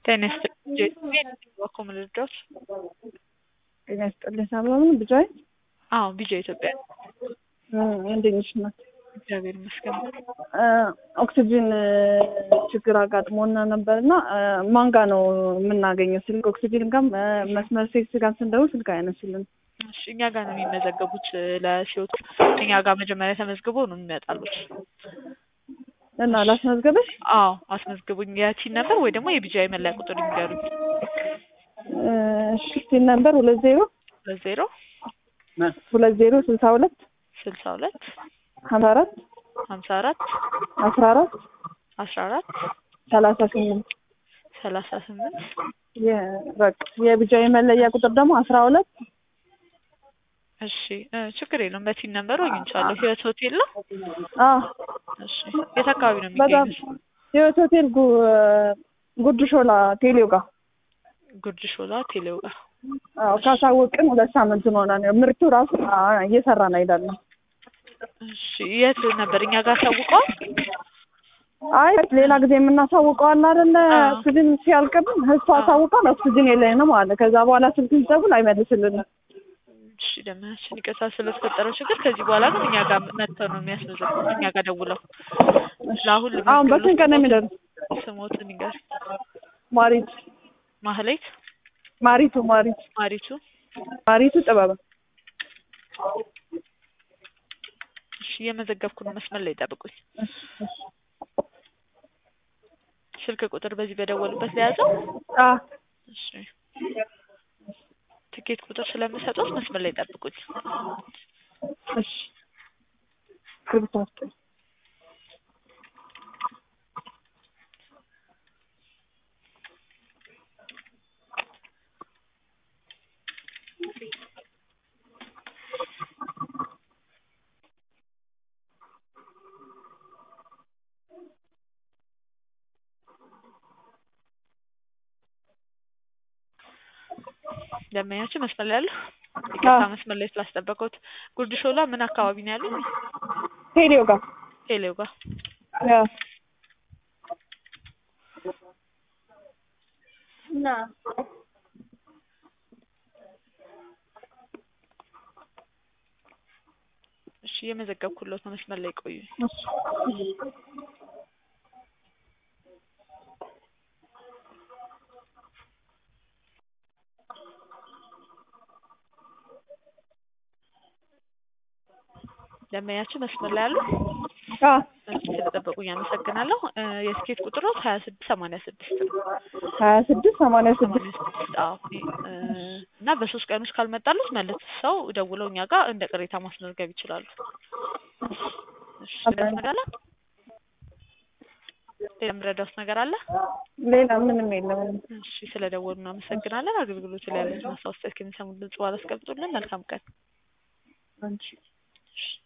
ጤና ይስጥልኝ እባክዎ ምን ልርዳዎት? ጤና ይስጥልኝ ሰላም ነው ቢጃይ? አዎ ቢጃይ ኢትዮጵያ እንዴት ነሽ እናት? እግዚአብሔር ይመስገን። ኦክሲጅን ችግር አጋጥሞና ነበር እና ማን ጋ ነው የምናገኘው ስልክ? ኦክሲጅን ጋር መስመር ሴክስ ጋር ስንደውል ስልክ አይነሱልን። እሺ እኛ ጋር ነው የሚመዘገቡት ለሲወቱ እኛ ጋር መጀመሪያ ተመዝግቦ ነው የሚመጣሉት። እና ላስመዝገብሽ? አዎ አስመዝግቡኝ። የቲን ነበር ወይ ደግሞ የቢጃይ መለያ ቁጥር ይንገሩኝ። እሺ ሲል ነበር ሁለት ዜሮ ሁለት ዜሮ ሁለት ዜሮ ስልሳ ሁለት ስልሳ ሁለት ሀምሳ አራት ሀምሳ አራት አስራ አራት አስራ አራት ሰላሳ ስምንት ሰላሳ ስምንት በቃ የቢጃይ መለያ ቁጥር ደግሞ አስራ ሁለት እሺ እ ችግር የለውም። በቲን ነበር አግኝቻለሁ። ህይወት ሆቴል ነው። አዎ እሺ የት አካባቢ ነው በጣም የሚገኙት? ህይወት ሆቴል ጉ- ጉርድ ሾላ ቴሌው ጋር ጉርድ ሾላ ቴሌው ጋር። አዎ ካሳወቅን ሁለት ሳምንት ሆኖናል። ምርቱ ራሱ አ- እየሰራን አይደለም። እሺ የት ነበር? እኛ ጋር አሳውቀዋል። አይ ሌላ ጊዜ የምናሳውቀው አለ አይደለ? አዎ። ኦክሲጅን ሲያልቅብን እሱ አሳውቀን ኦክሲጅን የለንም አለ። ከዛ በኋላ ስልክ ሲደውል አይመልስልንም። እሺ ደመናችን ይቅርታ ስለተፈጠረው ችግር። ከዚህ በኋላ ግን እኛ ጋር መጥተው ነው የሚያስመዘግቡት። እኛ ጋር ደውለው ለአሁን አሁን በስንት ቀን ነው የሚደርስ? ስሞትን ይንገር። ማሪቱ ማህሌት ማሪቱ ማሪቱ ማሪቱ። ማሪቱ ጥበብ እሺ እየመዘገብኩ ነው። መስመር ላይ ጠብቁኝ። ስልክ ቁጥር በዚህ በደወሉበት ለያዘው። አ እሺ ትኬት ቁጥር ስለምሰጡት መስመር ላይ ጠብቁኝ። እሺ ክብታት ደመኛችን መስመር ላይ ያሉ ይቅርታ መስመር ላይ ስላስጠበቀውት። ጉርድ ሾላ ምን አካባቢ ነው ያሉ? ቴሌው ጋር ቴሌው ጋር። አ እሺ እየመዘገብኩለት ነው። መስመር ላይ ቆዩ። ደመኛችን መስመር ላይ ያሉ አ እሺ ስለጠበቁኝ አመሰግናለሁ። እ የስኬት ቁጥሩ ሀያ ስድስት ሰማንያ ስድስት ነው። ሀያ ስድስት ሰማንያ ስድስት ሰማንያ ስድስት አዎ። እ እና በሶስት ቀን ውስጥ ካልመጣሉት መልሰው ደውለው እኛ ጋር እንደ ቅሬታ ማስመዝገብ ይችላሉ። እሺ ሌላ ነገር አለ? ሌላ የምረዳውት ነገር አለ? ሌላ ምንም የለም። እሺ ስለደወሉ እናመሰግናለን። አገልግሎቱ ላይ ያሉትን ማስታወስ ከሚሰሙ ድምጽ በኋላ አስቀምጡልን። መልካም ቀን። አንቺ እሺ